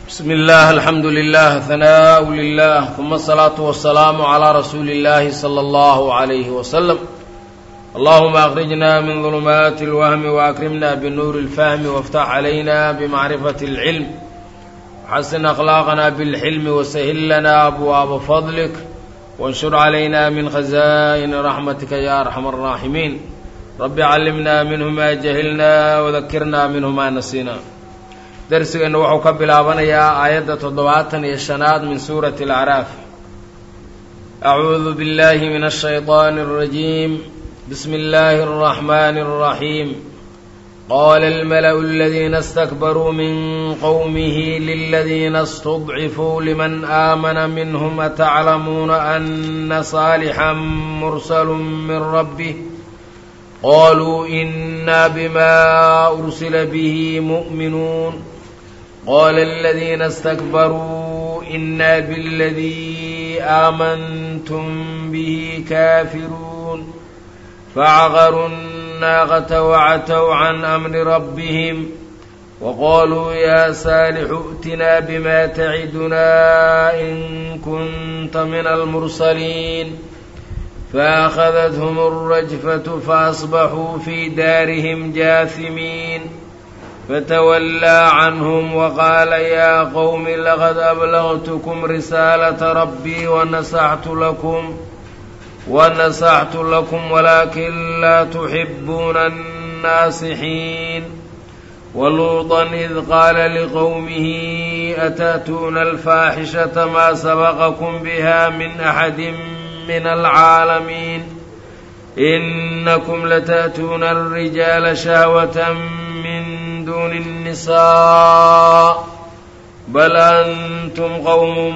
بسم الله الحمد لله ثناء لله ثم الصلاة والسلام على رسول الله صلى الله عليه وسلم اللهم أخرجنا من ظلمات الوهم وأكرمنا بنور الفهم وافتح علينا بمعرفة العلم وحسن أخلاقنا بالحلم وسهل لنا أبواب فضلك وانشر علينا من خزائن رحمتك يا أرحم الراحمين رب علمنا منه ما جهلنا وذكرنا منه ما نسينا darsigeennu wuxuu ka bilaabanayaa aayadda toddobaatan iyo shanaad min suurati alacraaf acuudu billahi min ashayطaani اrajiim bismi اllahi الraxmani الraxiim qala almala'u aladiina اstakbaruu min qowmihi liladiina اstudcifuu liman aamana minhm ataclamuuna ana saalixan mursalu min rabbih qaluu ina bima ursila bihi mu'minuun قال الذين استكبروا إنا بالذي آمنتم به كافرون فعقروا الناقة وعتوا عن أمر ربهم وقالوا يا صالح ائتنا بما تعدنا إن كنت من المرسلين فأخذتهم الرجفة فأصبحوا في دارهم جاثمين فتولى عنهم وقال يا قوم لقد أبلغتكم رسالة ربي ونصحت لكم ونصحت لكم ولكن لا تحبون الناصحين ولوطا إذ قال لقومه أتأتون الفاحشة ما سبقكم بها من أحد من العالمين إنكم لتأتون الرجال شهوة من دون النساء بل أنتم قوم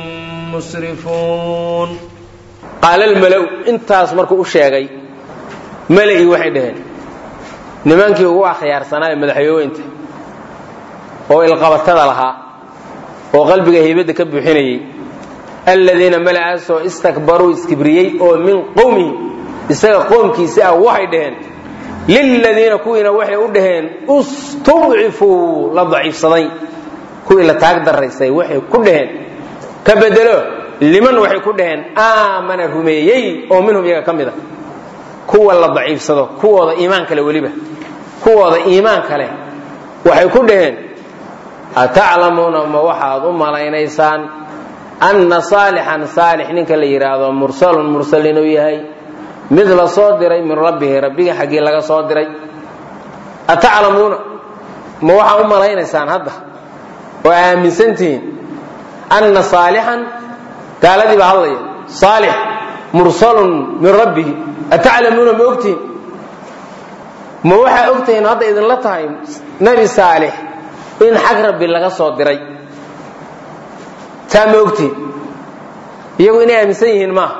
مسرفون qaal almalow intaas markuu u sheegay mala'ii waxay dhaheen nimankii ugu akhyaarsanaaye madaxyooweynta oo ilqabatada lahaa oo qalbiga haybadda ka buuxinayey aladiina mala'aasoo istakbaruu iskibriyey oo min qowmihi isaga qoomkiisi ah waxay dhaheen liladiina kuwiina waxay u dhaheen istudcifuu la daciifsaday kuwii la taag daraysay waxay ku dhaheen ka bedelo liman waxay ku dhaheen aamana rumeeyey oo minhum iyaga ka mid a kuwa la daciifsado kuwooda iimaan kale weliba kuwooda iimaan kale waxay ku dhaheen ataclamuuna ma waxaad u malaynaysaan anna saalixan saalix ninka la yidhaahdo mursalun mursal inuu yahay mid la soo diray min rabbihi rabbiga xaggii laga soo diray ataclamuuna ma waxaa u malaynaysaan hadda oo aaminsantihiin anna saalixan gaaladii baa hadlaya saalix mursalun min rabbihi ataclamuuna ma ogtihiin ma waxaa ogtihiin hadda idinla tahay nebi saalix in xag rabbi laga soo diray taa ma ogtihiin iyagu inay aaminsan yihiin maaha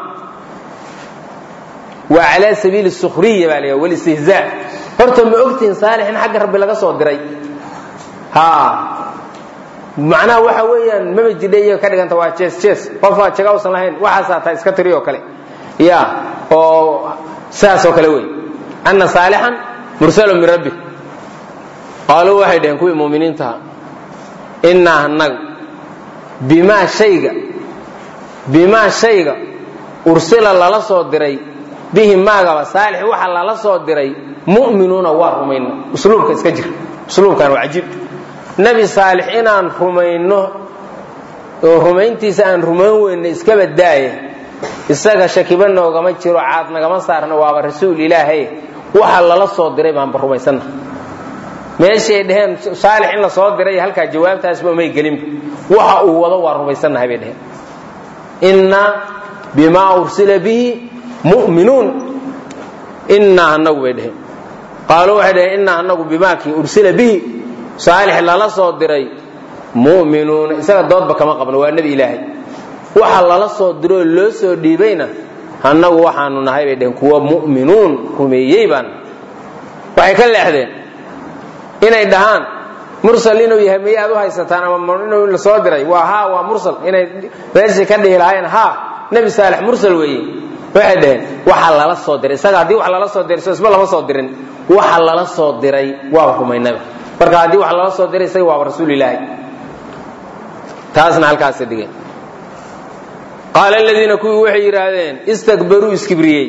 waa calaa sabiili sukriya baa la walistihzaa horta ma ogtihiin saalix in xagga rabbi laga soo diray ha macnaha waxa weeyaan maba jidha iyaga ka dhiganta waa jees jees qofaa jaga usan lahayn waxaasaa taa iska tiri oo kale ya oo sidaas oo kale wey anna saalixan mursalun min rabbi qaaluu waxay dhaheen kuwii muuminiintaha innaa annagu bimaa shayga bimaa shayga ursila lala soo diray bihi maagaba saalix waxa lala soo diray mu'minuuna waa rumayno usluubka iska jir usluubkan waa cajiib nebi saalix inaan rumayno oo rumayntiisa aan rumayn weyno iskaba daaya isaga shakiba noogama jiro caad nagama saarno waaba rasuul ilaahay waxa lala soo diray baanba rumaysanna meeshay dhaheen saalix in la soo diray halkaa jawaabtaasba umay gelinba waxa uu wado waa rumaysannahay bay dhaheen innaa bimaa ursila bihi muminuun innaa anagu bay dhaheen qaaluu waxay dhaheen innaa anagu bimaakii ursila bihi saalix lala soo diray mu'minuuna isaga doodba kama qabno waa nebi ilaahay waxa lala soo diroo loo soo dhiibayna annagu waxaanu nahay bay dhaheen kuwa mu'minuun rumeeyey baan waxay ka leexdeen inay dhahaan mursal inuu yahay miyaad u haysataan ama inuu la soo diray waa haa waa mursal inay meeshii ka dhihi lahaayeen haa nebi saalix mursal weeye waxay dhaheen waxa lala soo diray isaga haddii wax lala soo diray so isba lama soo dirin waxa lala soo diray waaba rumaynaba marka haddii wax lala soo diray isaga waaba rasuul ilaahi taasna halkaasa dhigeen qaala aladiina kuwii waxay yidhaahdeen istakbaruu iskibriyey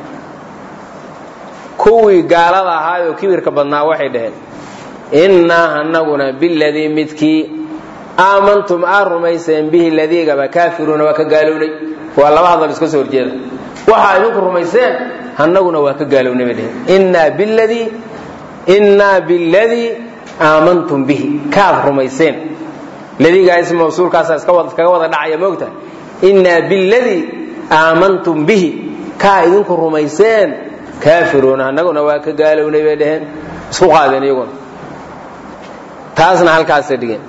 kuwii gaalada ahaayoo kibirka badnaa waxay dhaheen innaa anaguna biladii midkii aamantum aa rumayseen bihi ladiigaba kaafiruuna waa ka gaalownay waa laba hadal iska soo horjeeda waxaa idinku rumayseen annaguna waa ka gaalownay bay dhaheen innaa biladii innaa biladii aamantum bihi kaad rumayseen ladiigaa ism mawsuulkaasa iskaga wada dhacaya moogta innaa biladii aamantum bihi kaa idinku rumayseen kaafiruuna annaguna waa ka gaalownay bay dhaheen isku qaadeen iyaguna taasna halkaasay dhigeen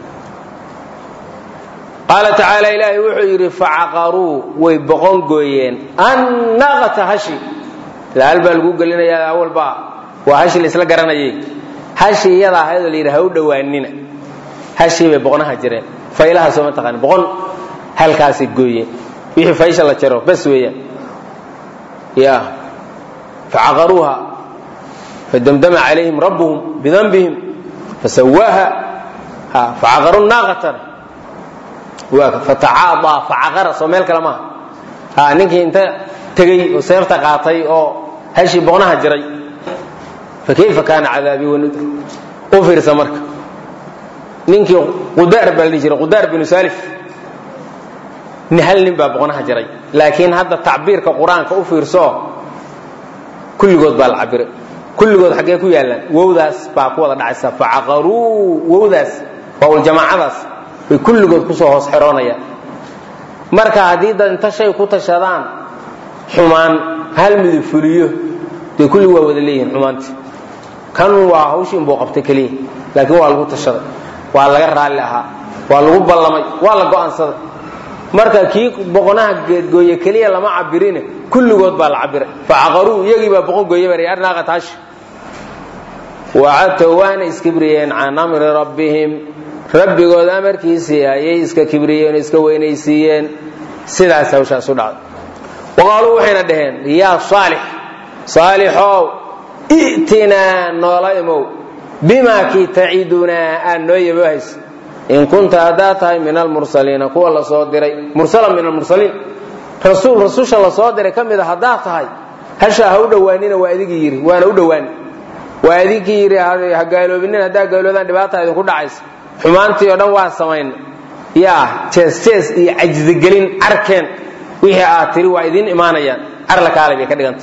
qaala tacaala ilaahay wuxuu yidhi facaqaruu way boqon gooyeen annaqata hashi laal baa lagu gelinayaa awalbaa waa hashi la isla garanayay hashi iyada ahaydoo la yidhi ha u dhowaanina hashii bay boqonaha jireen faylaha soo ma taqaani boqon halkaasay gooyeen wixii faysha la jaro bas weeyaan ya facaqaruuha fadamdama calayhim rabbuhum bidanbihim fasawaaha facaqaru naaqatan fatacaadaa facaqara soo meel kale maaha ha ninkii inta tegey oo seefta qaatay oo hashii boqnaha jiray fa kayfa kaana cadaabii wanudur u fiirsa marka ninkii qudaar baa la dhihi jiray qudaar binu salif hal nin baa boqnaha jiray laakiin hadda tacbiirka qur-aanka u fiirso kulligood baa la cabiray kulligood xaggee ku yaallaan wowdaas baa ku wada dhacaysa facaqaruu wowdaas waawljamaacadaas bay kulligood kusoo hoos xeroonayaan marka haddii dad inta shay ku tashadaan xumaan hal midub fuliyo dee kulli waa wada leeyihiin xumaantii kan waa hawshii inbuu qabtay keliya laakiin waa lagu tashaday waa laga raalli ahaa waa lagu ballamay waa la go'aansaday marka kii boqonaha geedgooye keliya lama cabirine kulligood baa la cabiray facaqaruu iyagii baa boqon gooye bari arnaaqataashi wacadtow waana iskibriyeen can amri rabbihim rabbigood amarkiisii ayay iska kibriyeen oo iska weynaysiiyeen sidaas hawshaas u dhacday waqaaluu waxayna dhaheen yaa saalix saalixow i'tinaa noola imow bimaa kii tacidunaa aad noo yabahayso in kunta haddaad tahay min almursaliina kuwa la soo diray mursalan min almursaliin rasuul rasusha la soo diray ka mid a haddaad tahay hashaa ha u dhowaanina waa adigii yidhi waana u dhowaani waa adigii yidhi ha gaaloobinin haddaa gaaloodaan dhibaata idinku dhacaysa xumaantii oo dhan waa samayna yaa jees jees iyo cajzigelin carkeen wixii aad tiri waa idiin imaanayaan carla kaalay bay ka dhiganta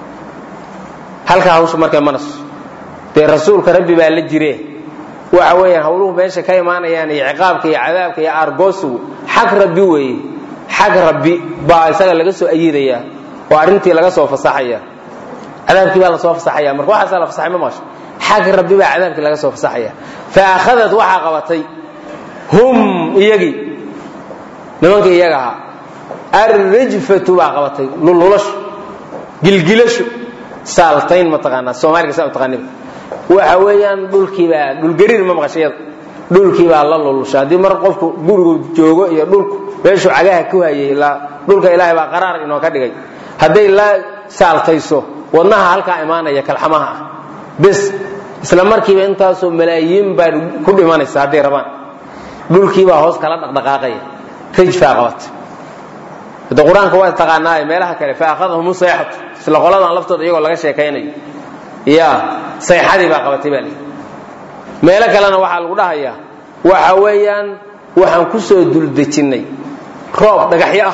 halkaa hawsha markay manaso dee rasuulka rabbi baa la jire waxa weeyaan hawluhu meesha ka imaanayaan iyo ciqaabka iyo cadaabka iyo aargoosigu xag rabbi weeye xag rabbi baa isaga laga soo ayiidaya oo arrintii laga soo fasaxaya cadaabkii baa lasoo fasaxaya marka waxaasaa la fasaxay ma maqasho xag rabbi baa cadaabkii laga soo fasaxaya fa akhadad waxaa qabatay hum iyagii nimanka iyaga ahaa arrijfatu baa qabatay lululashu gilgilashu saaltayn mataqaanaa soomaaliga saa utaqaaniba waxa weeyaan dhulkiibaa dhulgariir ma maqashayada dhulkiibaa la lulusha haddii mar qofku gurigu joogo iyo dhulku meeshuu cagaha ku hayay ilaa dhulka ilaahay baa qaraar inoo ka dhigay hadday la saaltayso wadnaha halkaa imaanaya kalxamaha ah bis isla markiiba intaasoo malaayiin baa ku dhimanaysa hadday rabaan dhulkiibaa hoos kala dhaqdhaqaaqaya rijfaa qabata hadda qur-aanka waa taqaanaaye meelaha kale fa akhadahum sayxatu isla qoladan laftooda iyagoo laga sheekaynayo ya sayxadii baa qabatay baa lii meelo kalena waxaa lagu dhahayaa waxa weeyaan waxaan ku soo duldejinnay roob dhagaxyo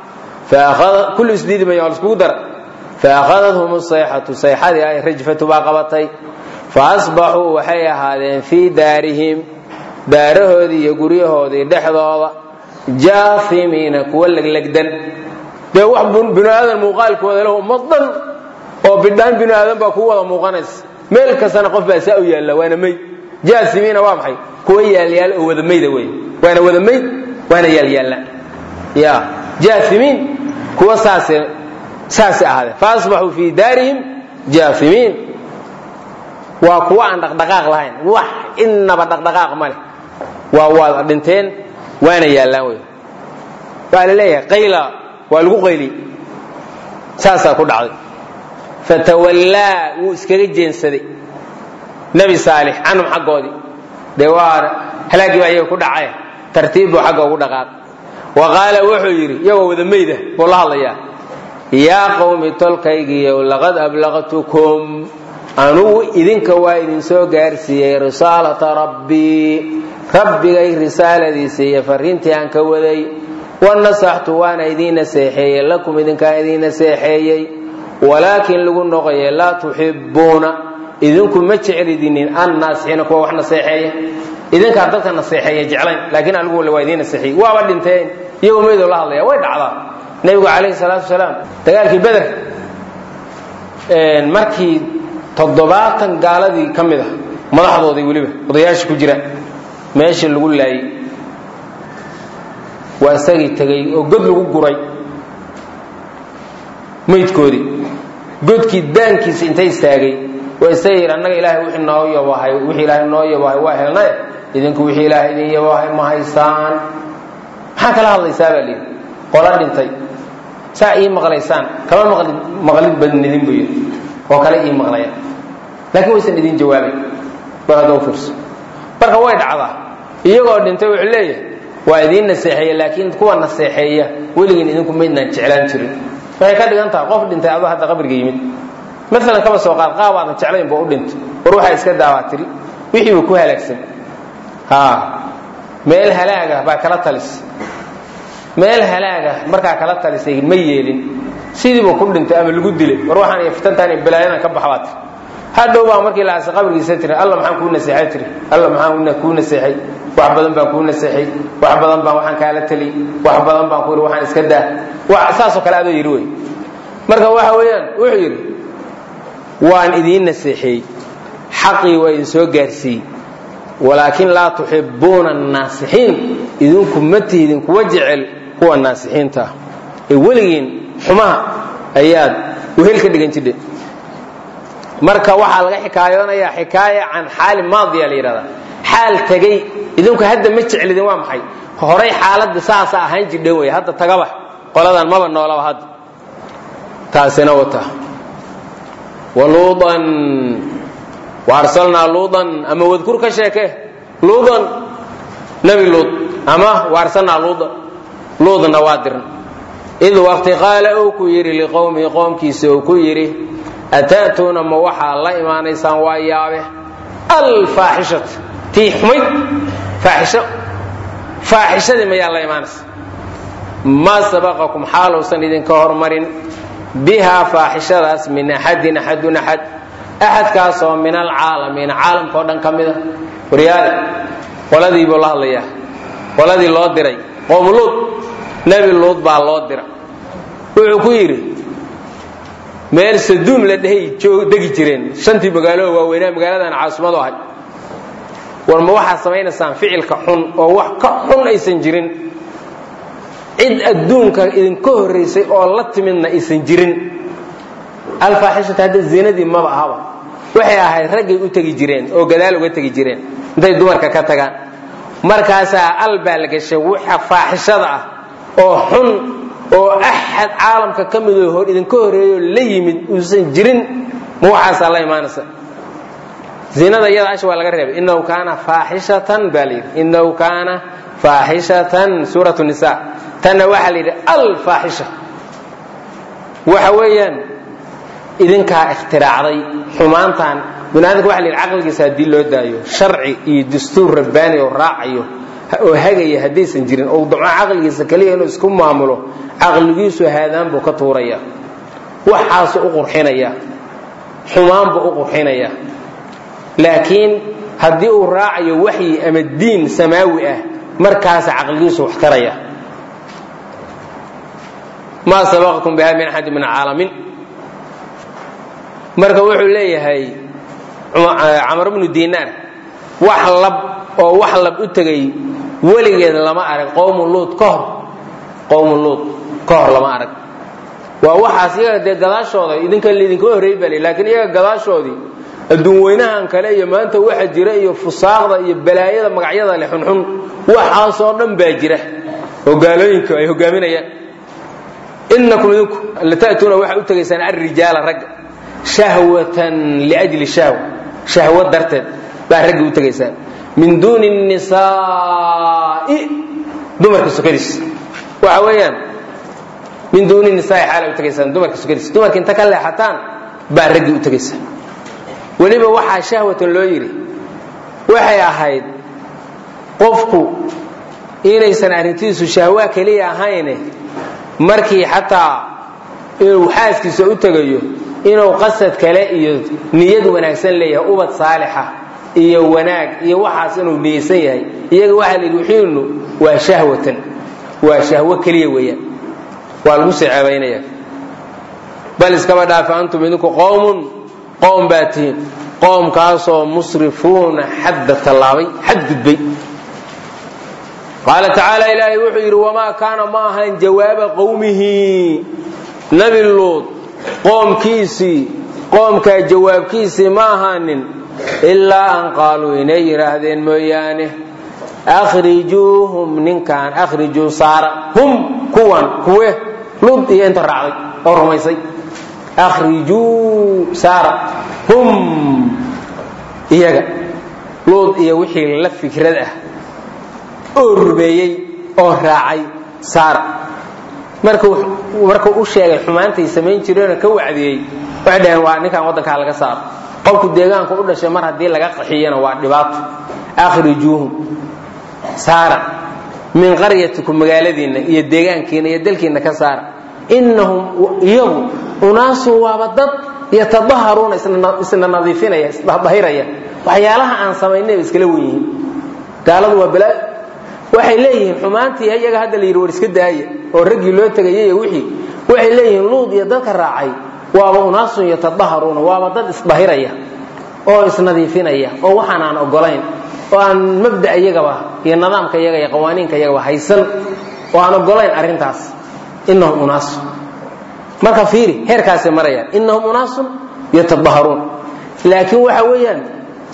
ah kulli isdiidimaya waa laiskugu dara faakhadathm sayxatu sayxadii ay rajfatu baa qabatay faasbaxuu waxay ahaadeen fii daarihim daarahoodii iyo guryahoodii dhexdooda jaafimiina kuwa leglegdan dee wax binu aadan muuqaalkooda lahu ummad dhan oo bidhaan binu aadan baa kuu wada muuqanaysa meel kastana qof baa saa u yaalla waana mayd jaasimiina waa maxay kuwa yaalyaal oo wada mayda wey waana wada mayd waana yaalyaalla ya jaasimiin kuwa saase saasay ahaadeen faasbaxuu fii daarihim jaafimiin waa kuwa aan dhaqdhaqaaq lahayn wax innaba dhaqdhaqaaq ma leh waa waada dhinteen waana yaallaan wey waa la leeyahay qayla waa lagu qayliyey saasaa ku dhacday fatawallaa wuu iskaga jeensaday nebi saalix canhum xaggoodii dee waa halaaggii baa iyaga ku dhacay tartiib buu xagga ugu dhaqaaq wa qaala wuxuu yidhi iyagoo wada meyda buu la hadlayaa yaa qowmi tolkaygiiyow laqad ablaqtukum anugu idinka waa idin soo gaarsiiyey risaalata rabbii rabbigay risaaladiisa iyo fariintii aan ka waday wanasaxtu waana idiin naseexeeyey lakum idinkaan idiin naseexeeyey walaakin lagu noqoye laa tuxibuuna idinku ma jeclidinin annaasixiina kuwa wax naseexeeya idinkaa dadka naseexeeya jeclayn laakiin anigu waa idiin naseexeeyey waaba dhinteen iyagoo meydoo la hadlaya way dhacdaa nebigu calayhi salaatu wasalaam dagaalkii beder markii toddobaatan gaaladii ka mid a madaxdoodii weliba odayaasha ku jira meeshii lagu laayey waa isagii tegey oo god lagu guray maydkoodii godkii daankiisa intay istaagay waa isaga yidhi annaga ilaahay wixii noo yabahay wixii ilaahay noo yabahay waa helnaye idinku wixii ilaahay idin yabahay ma haysaan maxaa kala hadlaysaa baa layidhi qola dhintay saa ii maqlaysaan kama maqlid maqlid badnidin buu yidhi oo kale ii maqlaya laakiin waysan idin jawaabay bal hadda u fiirso marka way dhacdaa iyagoo dhintay wuxuu leeyahay waa idiin naseexeeya laakiin kuwa naseexeeya weligiin idinku maydnaan jeclaan jirin waxay ka dhigan tahay qof dhintay adoo hadda qabriga yimid maalan kaba soo qaad qaab aadan jeclayn buu u dhintay war waxaa iska daawaa tiri wixii buu ku halaagsan ha meel halaaga baa kala talis meel halaaga markaa kala talisay ma yeelin sidiibuu ku dhintay ama lagu dilay war waxaan iyo fitantaan iyo balaayadan ka bax baa tiri hadhow baa markii la aasay qabrigiisa tiri alla maxaan kuu naseexay tiri alla maxaan kuu naseexay wax badan baan kuu naseexay wax badan baan waxaan kaala teliyey wax badan baan ku yidhi waxaan iska daa saasoo kale adoo yidhi wey marka waxa weeyaan wuxuu yidhi waan idiin naseexeeyey xaqii waa idin soo gaarsiiyey walaakin laa tuxibuuna annaasixiin idinku ma tihdin kuwa jecel kuwa naasixiinta ah ee weligiin xumaha ayaad wehel ka dhigan jidhe marka waxaa laga xikaayoonayaa xikaaya can xaali maadiya la yidhahdaa xaal tegey idinku hadda ma jeclidin waa maxay horay xaaladda saasa ahaan jidhan wey hadda tagaba qoladan maba noolaba hadda taasina wata waluudan waarsalnaa luudan ama wadkur ka sheeke luudan nebi luud ama waarsalnaa luudan luudna waa dirn id waqti qaala uu ku yidhi liqowmihi qoomkiisa uu ku yidhi ata'tuuna ma waxaa la imaanaysaan waa yaabe alfaaxishata tii xumayd faaxisho faaxishadii mayaa la imaanaysa maa sabaqakum xaaluusan idinka hormarin bihaa faaxishadaas min axadin axadun axad axadkaasoo min alcaalamiina caalamka o dhan ka mida waryaale qoladii buu la hadlayaa qoladii loo diray qowm luud nebi luud baa loo dira wuxuu ku yidhi meel saduum la dhehay degi jireen shantii magaalo waaweynaa magaaladan caasimadu ahay war ma waxaad samaynaysaan ficilka xun oo wax ka xun aysan jirin cid adduunka idinka horraysay oo la timidna aysan jirin alfaaxishata hadda zinadii maba ahaba waxay ahayd raggay u tegi jireen oo gadaal uga tegi jireen intay dumarka ka tagaan markaasaa al baa la gashay waxa faaxishada ah oo xun oo axad caalamka ka midoo idinka horreeyo la yimid uusan jirin ma waxaasaa la imaanaysa zinada iyada ash waa laga reebay inahu kaana faaxishatan baa la yidhi inahu kaana faaxishatan suurat nisa tanna waxaa la yidhi alfaaxisha waxa weeyaan idinkaa ikhtiraacday xumaantan binaadamka waxa la yidhi caqligiisa haddii loo daayo sharci iyo dastuur rabbaani oo raacayo oo hagaya haddaysan jirin oo damco caqligiisa keliya inuu isku maamulo caqligiisu haadaan buu ka tuuraya waxaasu u qurxinaya xumaan buu u qurxinaya laakiin haddii uu raacayo waxyi ama diin samaawi ah markaasa caqligiisu wax taraya maa sabaqakum biha min axadi min alcaalamiin marka wuxuu leeyahay camar bnu dinaar wax lab oo wax lab u tegay weligeed lama arag qowmu luud ka hor qowmu luud ka hor lama arag waa waxaas iyaga dee gadaashooda idinka laydinka horreey baa laakiin iyaga gadaashoodii adduun weynahan kale iyo maanta waxa jira iyo fusaaqda iyo balaayada magacyada leh xunxun waxaasoo dhan baa jira oo gaalooyinka ay hogaaminayaan inakum idinku lata'tuuna waxaa u tegaysaan alrijaala ragga shahwatan liajli shahwa shahwa darteed baa ragga u tegaysaan min duuni nisaa nisaa'i dumarka sokadiis waxa weeyaan min duuni nisaai xaala u tegaysaan dumarka sokadiis dumarka inta ka leexataan baa raggii u tegaysa weliba waxaa shahwatan loo yidhi waxay ahayd qofku inaysan arrintiisu shahwa keliya ahayne markii xataa inuu xaaskiisa u tegayo inuu qasad kale iyo niyad wanaagsan leeyahay ubad saalixa iyo wanaag iyo waxaas inuu niyeysan yahay iyaga waxaa la yidhi wixiinu waa shahwatan waa shahwo keliya weeyaan waa lagu sii ceebaynaya bal iskaba dhaafa antum idinku qowmun qowm baa tihiin qoomkaasoo musrifuuna xadda tallaabay xad gudbay qaala tacaala ilaahay wuxuu yidhi wamaa kaana ma ahan jawaaba qowmihi nebi luud qoomkiisii qoomkaa jawaabkiisii ma ahaanin ilaa an qaaluu inay yidhaahdeen mooyaane akhrijuuhum ninkaan akhrijuu saara hum kuwan kuwe luud iyo inta raacday oo rumaysay akhrijuu saara hum iyaga luud iyo wixii la fikrad ah oo rumeeyey oo raacay saara markuu markuu u sheegay xumaantay samayn jireenoo ka wacdiyey waxay dhaheen waa ninkan waddankaa laga saaro qofku deegaanku u dhashay mar haddii laga qaxiyana waa dhibaato akhrijuuhum saara min qaryatikum magaaladiinna iyo deegaankiina iyo dalkiinna ka saara innahum iyagu unaasun waaba dad yatadaharuuna isna nadiifinaya isdahiraya waxyaalaha aan samaynay bay iskala wen yihiin gaaladu waa balaa waxay leeyihiin xumaantii iyaga hadda la yidhi war iska daaya oo raggii loo tegayay wixii waxay leeyihiin luud iyo dadka raacay waaba unaasun yatadaharuuna waaba dad isdahiraya oo isnadiifinaya oo waxaan aan ogolayn oo aan mabda iyagaba iyo nidaamka iyaga iyo qawaaniinka iyagaba haysan oo aan ogolayn arrintaas innahum unaasun marka fiiri heerkaasay marayaan innahum unaasun yatadaharuun laakiin waxa weeyaan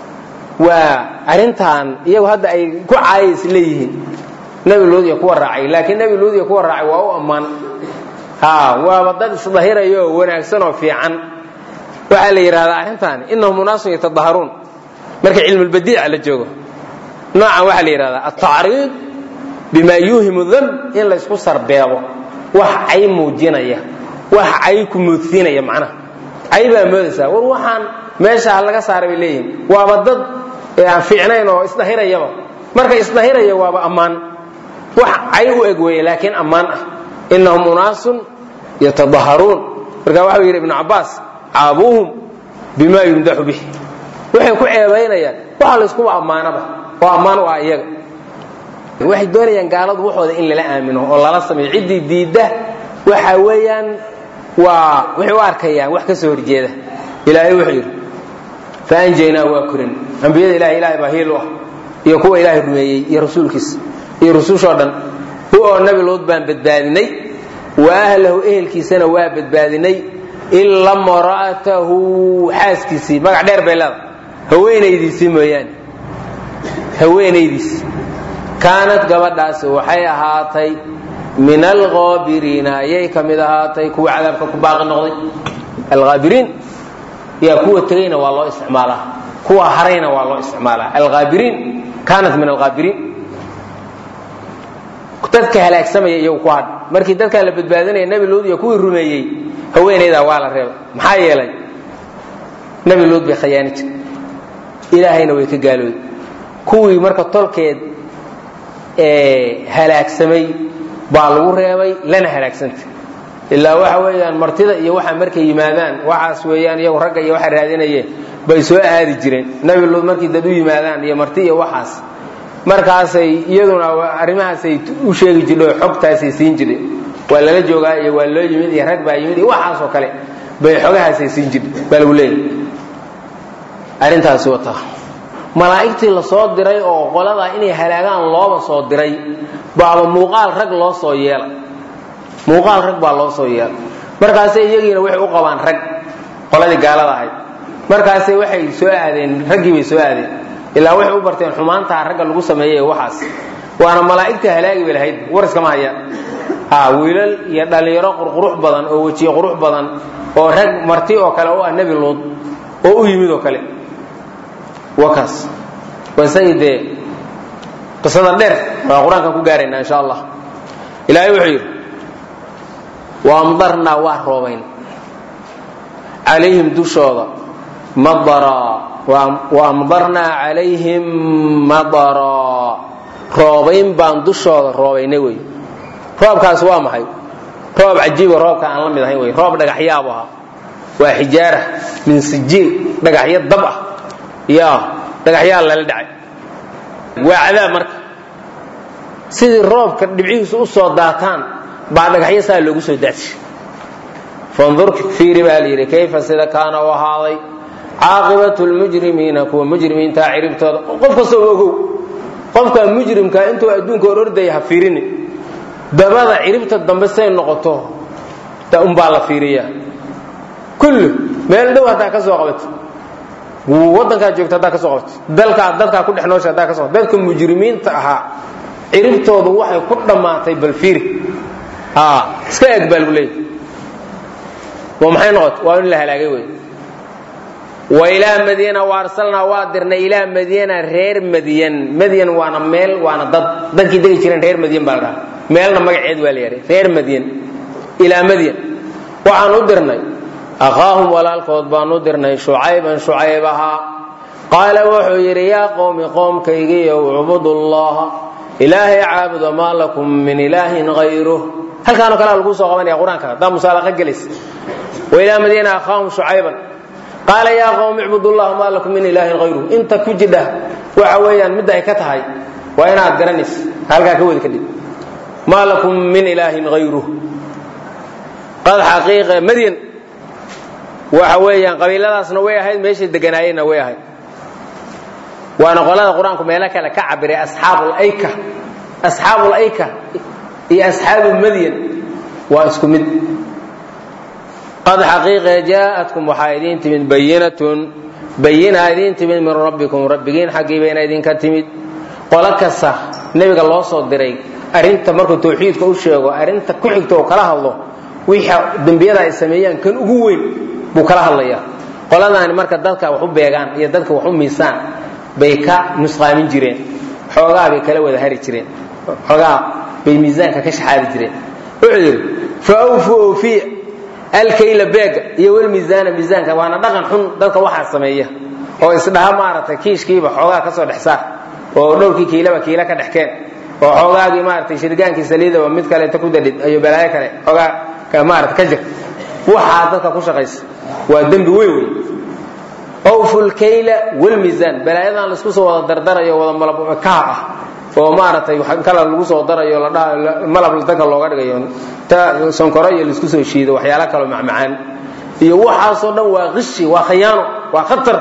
waa arrintan iyagu hadda ay ku caayis leeyihiin nebi luud iyo kuwa raacay laakiin nebi luud iyo kuwa raacay waa u ammaan ha waaba dad isdahirayo wanaagsan oo fiican waxaa la yidhahdaa arrintan innahum unaasun yatadaharuun marka cilmulbadiica la joogo noocan waxaa la yidhahdaa altacriid bima yuuhimu damb in laysku sarbeebo wax cay muujinaya wax cay ku moodsiinaya macnaha cay baa moodaysaa war waxaan meesha laga saaray bay leeyihin waaba dad aan fiicnayn oo isdahirayaba marka isdahiraya waaba ammaan wax cay u eg weeye laakiin ammaan ah innahum unaasun yatadaharuun marka waxau yidhi ibnu cabbaas caabuuhum bima yumdaxu bih waxay ku ceebaynayaan waxa layskuba ammaanaba oo ammaan u ah iyaga waxay doonayaan gaaladu waxooda in lala aamino oo lala sameeyo ciddii diidda waxa weeyaan waa waxay u arkayaan wax ka soo horjeeda ilaahay wuxuu yidhi faanjaynaa waa korin ambiyada ilahay ilahay baa hiil u ah iyo kuwa ilaahay rumeeyey iyo rasuulkiisa iyo rusushoo dhan hu oo nabi luud baan badbaadinay wa ahlahu ehelkiisana waa badbaadinay ila mra'atahu xaaskiisii magac dheer bay leeda haweenaydiisii mooyaane haweenaydiisi kaanad gabadhaasi waxay ahaatay min alhaabiriina ayay ka mid ahaatay kuwa cadaabka ku baaqi noqday alhaabiriin yaa kuwa tegayna waa loo isticmaalaa kuwa harayna waa loo isticmaalaa alhaabiriin kaanat min alhaabiriin dadka halaagsamaya iyagu ku hadh markii dadkaa la badbaadinaya nebi luud iyo kuwii rumeeyey haweenaydaa waa la reebay maxaa yeelay nebi luud bay khayaani jir ilaahayna way ka gaalooday kuwii marka tolkeed halaagsamay baa lagu reebay lana halaagsantay ilaa waxa weeyaan martida iyo waxa markay yimaadaan waxaas weeyaan iyagu ragga iyo waxa raadinayeen bay soo aadi jireen nebi luud markii dad u yimaadaan iyo marti iyo waxaas markaasay iyaduna arrimahaasay u sheegi jirhay oo xogtaasay siin jireen waa lala joogaa iyo waa loo yimid iyo rag baa yimid iyo waxaasoo kale bay xogahaasay siin jirhay baa lagu leeyahy arrintaasi wataa malaa'igtii la soo diray oo qoladaa inay halaagaan looba soo diray baaba muuqaal rag loo soo yeela muuqaal rag baa loo soo yeela markaasay iyagiina waxay u qabaan rag qoladii gaalada ahayd markaasay waxay soo aadeen raggii bay soo aadeen ilaa waxay u barteen xumaantaa ragga lagu sameeyey waxaas waana malaa'igta halaagi bay lahayd war iskama hayaan ha wiilal iyo dhallinyaro qurqurux badan oo wejiye qurux badan oo rag marti oo kale u ah nebi luud oo u yimid oo kale wakaas waa isagii dee qisada dheer waa qur-aankan ku gaaraynaa insha allah ilaahay wuxuu yidhi waamdarnaa waa roobayn calayhim dushooda madaraa waamdarnaa calayhim madaraa roobayn baan dushooda roobaynay wey roobkaas waa maxay roob cajiiba roobka aan la mid ahayn wey roob dhagaxyaabu ahaa waa xijaara min sijiil dhagaxyo dab ah ya dhagaxyaa lala dhacay waa cadaab marka sidii roobka dhibcihiisu u soo daataan baa dhagaxyo saa loogu soo daadsi fandur fiiri baa la yidhi kayfa sida kaana u ahaaday caaqibatu lmujrimiina kuwa mujrimiintaa ciribtooda qof kastoo ogow qofka mujrimka intuu adduunka hor ordaya ha fiirini dabada ciribta dambe say noqoto unbaa la fiiriya kullu meel dhow haddaa ka soo qabato wadankaa joogto haddaa ka soo qabato dalkaa dadkaa ku dhex noosha haddaa ka soo qabato dadka mujrimiinta ahaa ciribtoodu waxay ku dhammaatay bal fiiri iska eg baa lagu leeyahy waa maxay noqotay waa in la halaagay wey wa ilaa madyana wa arsalnaa waa dirnay ilaa madyana reer madyan madyan waana meel waana dad dadkii degi jireen reer madyan baa la dhaha meelna magaceed waa la yahay reer madyan ilaa madyan waxaan u dirnay akhaahum walaalkood baan u dirnay shucayban shucayb ahaa qaala wuxuu yidhi yaa qowmi qoomkaygiiyow ucbudullaha ilaahay caabudo maa lakum min ilaahin hayruh halkaanoo kalea lagu soo qabanaya qur-aanka haddaa musaalaqa gelaysa wa ilaa madyana akhaahum shucayban qaala yaa qowmi icbudullaha maa lakum min ilaahin hayruh inta ku jidha waxa weeyaan midda ay ka tahay waa inaad garanaysa halkaa ka wadi kadhib maa lakum min ilaahin hayruh qad xaqiiqa madyan waxa weeyaan qabiiladaasna way ahayd meeshay deganaayeenna way ahayd waana qolada qur-aanku meelo kale ka cabiray asxaabulayka asxaabulayka iyo asxaabu madyan waa isku mid qad xaqiiqa jaa'atkum waxaa idiin timid bayinatun bayinaa idiin timid min rabbikum rabbigiin xaggii bayna idinka timid qolo kasta nebiga loo soo diray arrinta markuu tawxiidka u sheego arrinta ku xigta oo kala hadlo wixii dembiyada ay sameeyaan kan ugu weyn buu kala hadlayaa qoladaani marka dadka wax u beegaan iyo dadka wax u miisaan bay ka nusqaamin jireen xoogaa bay kala wada hari jireen xoogaa bay miisaanka ka shaxaari jireen wuxuu yidhi fa awfu oofiya alkayla beega iyo walmiisaana miisaanka waana dhaqan xun dadka waxaa sameeya oo isdhaha maaragtay kiishkiiba xoogaa ka soo dhex saar oo dhowrkii kiilaba kiila ka dhexkeen oo xoogaagii maaragtay shirgaankii saliidaba mid kaleeta ku dadhid iyo balaayo kale xoogaa maarata ka jir waxaa dadka ku shaqaysa waa dembi weyn wey awfu lkayla walmiisaan balaayadan laisku soo wada dardarayo wada malab kaab ah oo maaragtay kala lagu soo darayo malab dadka looga dhigayo ta sonkoro iyo laisku soo shiido waxyaala kaloo macmacaan iyo waxaasoo dhan waa qishi waa khayaano waa khatar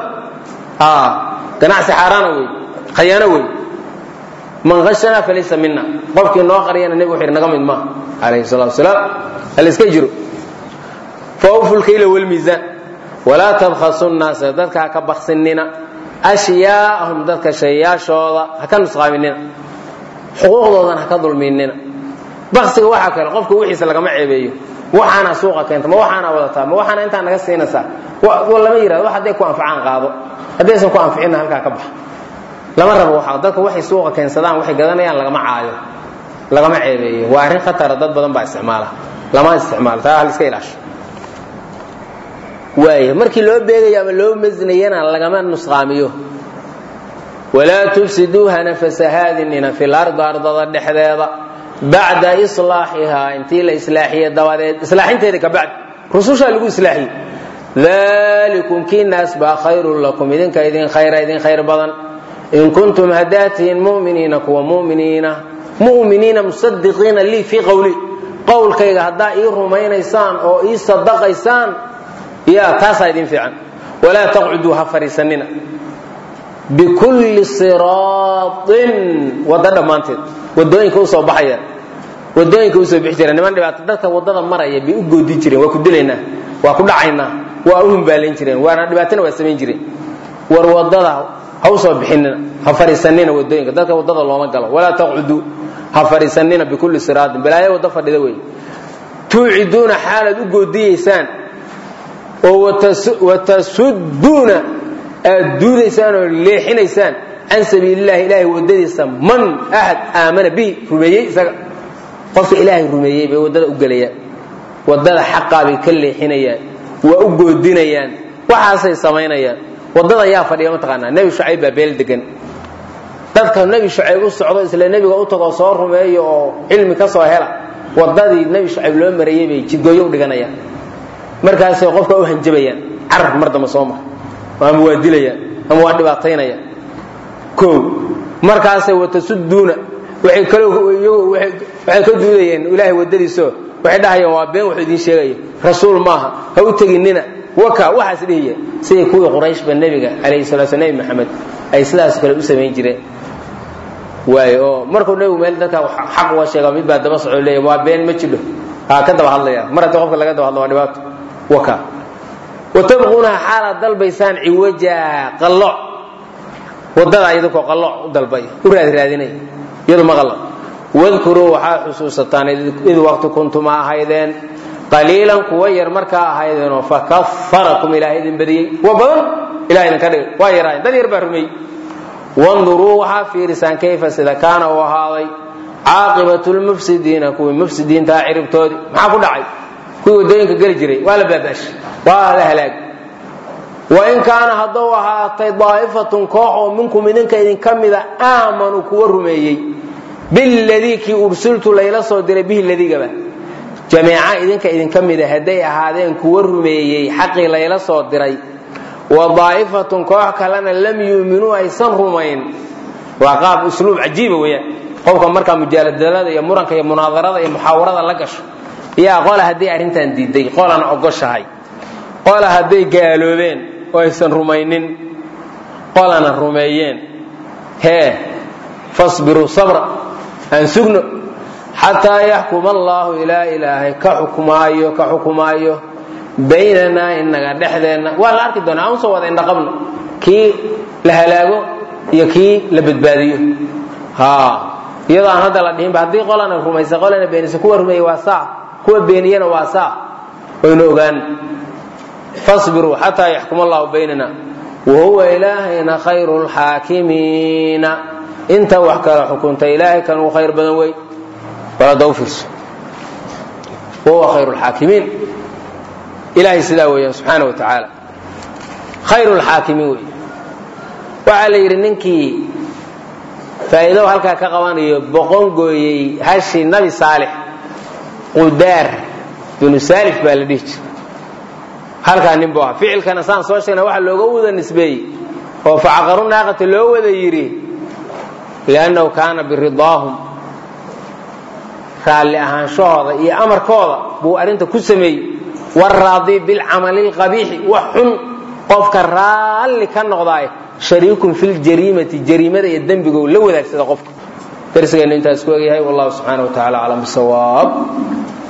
ganacsi xaaraana wey khayaano wey man ashana falaysa mina qofkii noo qariyana nebig wuxu yidhi naga mid maaha calayhi salatu wasalaam haliska jiro faawfu lkayla walmiisaan walaa tabkhasu nnaasa dadka ha ka baksinina ashyaa'ahum dadka shayaashooda ha ka nusqaaminina xuquuqdoodana ha ka dulminina baksiga waxaa kale qofka wixiisa lagama ceebeeyo waxaana suuqa keenta ma waxaana wadataa ma waxaana intaa naga siinaysaa lama yirahdo wax hadday ku anfacaan qaado haddaysan ku anficinna halkaa ka baxa lama rabo waxa dadka waxay suuqa keensadaan waxay gadanayaan lagama caayo lagama ceebeeyo waa arrin khatara dad badan baa isticmaala lama isticmaalo taa hal iska ilaasho waaya markii loo beegayo ama loo masnayana lagama nusqaamiyo walaa tufsiduu hana fasahaadinina fil ardi ardada dhexdeeda bacda islaaxihaa intii la islaaxiye dabadeed islaaxinteeda ka bacd rusushaa lagu islaaxiyey dalikum kii naas baa khayrun lakum idinka idin khayra idin khayr badan in kuntum haddaad tihiin muminiina kuwa muminiina muminiina musadiqiina lii fii qowli qowlkayga haddaa ii rumaynaysaan oo ii sadaqaysaan ya taasaa idin fiican walaa taqcuduu ha fadhiisanina bikulli siraatin waddo dhammaanteed wadooyinka usoo baxaya wadooyinka usoo bixi jira niman dhibaato dadka waddada maraya bay u goodi jireen waa ku dilaynaa waa ku dhacaynaa waa u humbaalayn jireen waana dhibaatana waa samayn jireen war waddada ha usoo bixinina ha fadhiisanina wadooyinka dadka waddada looma galo walaa taqcuduu ha fadhiisanina bikulli siraatin balaayo waddo fadhida wey tuuciduuna xaalaad u goodiyeysaan oo watasuduuna aad duudaysaan oo leexinaysaan can sabiilillahi ilaahay waddadiisa man axad aamana bihi rumeeyey isaga qofka ilaahay rumeeyey bay waddada u gelayaan waddada xaqaa bay ka leexinayaan waa u goodinayaan waxaasay samaynayaan waddada yaa fadhiya mataqaanaa nebi shucayb baa beel degan dadka nebi shucayb u socdo isla nebiga u tago soo rumeeyo oo cilmi ka soo hela waddadii nebi shucayb loo marayey bay jidgooyo u dhiganayaan markaasay qofka u hanjabayaan carar mar damba soo mar ama waa dilayaan ama waa dhibaataynayaan o markaasay watasuduuna waay waxay ka duudayeen ilaahay waddadiiso waxay dhahayaan waa been wuxuu idiin sheegaya rasuul maaha ha u teginina waka waxaas dhihiya siday kuwii qurayshba nebiga calayhi salatu sl nebi maxamed ay sidaas kale u samayn jireen waay oo markuu nebigu meel dadka xaq uga sheega mid baa daba soco leeya waa been ma jidho ha ka daba hadlaya mar haddii qofka laga daba hadlo waa dhibaato waka watabquunaha xaalaad dalbaysaan ciwaja qallo wadada idinkoo qallo u dalbay u raadraadinay iyadu ma qallo wadkuruu waxaad xusuusataan id waqti kuntuma ahaydeen qaliilan kuwa yar markaa ahaydeenoo fakafarakum ilaahay idin badiyey wa badan ilaha idinka dhigay waa yaraayen dad yar baa rumeeyey wanduruu waxaa fiirisaan kayfa sida kaana uu ahaaday caaqibatu lmufsidiina kuwii mufsidiintaa ciribtoodii maxaa ku dhacay kuwii waddooyinka geli jiray waa la baabaashi waa la halaag wain kaana hadduu ahaatay daa'ifatun koox oo minkum idinka idinka mida aamanuu kuwa rumeeyey biladii kii ursiltu layla soo diray bihi ladigaba jameeca idinka idinka mida hadday ahaadeen kuwa rumeeyey xaqii layla soo diray wa daa'ifatun koox kalena lam yuuminuu aysan rumayn waa qaab usluub cajiiba weeyaan qofka markaa mujaaladalada iyo muranka iyo munaadarada iyo muxaawarada la gasho yaa qola hadday arrintan diiday qolana ogoshahay qola hadday gaaloobeen oo aysan rumaynin qolana rumeeyeen hee fasbiruu sabra aan sugno xataa yaxkuma allaahu ilaa ilaahay ka xukmaayo ka xukumaayo baynanaa inaga dhexdeenna waa la arki doonaa aan soo wada indhaqabno kii la halaago iyo kii la badbaadiyo ha iyadoo aan hadda la dhihinba haddii qolana rumaysa qolana beenisa kuwa rumeeyey waa saa kuwa beeniyana waa saa waynu ogaan fasbiruu xataa yaxkuma allahu baynana wahuwa ilaahayna khayru lxaakimiina inta wax kala xukunta ilaahay kan uu khayr badan wey balada u fiirso wahuwa khayru lxaakimiin ilaahay sidaa weeyaan subxaana wa tacaala khayru lxaakimiin wey waxaa la yidhi ninkii faa'iido halkaa ka qabanayo boqon gooyey hashii nabi saalix qudaar binu saalif baa la dhihi jira halkaa nin buu ahaa ficilkana saan soo sheegna waxa looga wada nisbeeyey oo facaqaru naaqata loo wada yidhi liannahu kaana biridaahum raalli ahaanshahooda iyo amarkooda buu arrinta ku sameeyey waraadi bilcamali lqabiixi wax xun qofka raalli ka noqdaay shariikun fi ljariimati jariimada iyo dembigo la wadaagsada qofka darsigeenna intaas ku egyahay wallahu subxaana wa tacala aclam bisawaab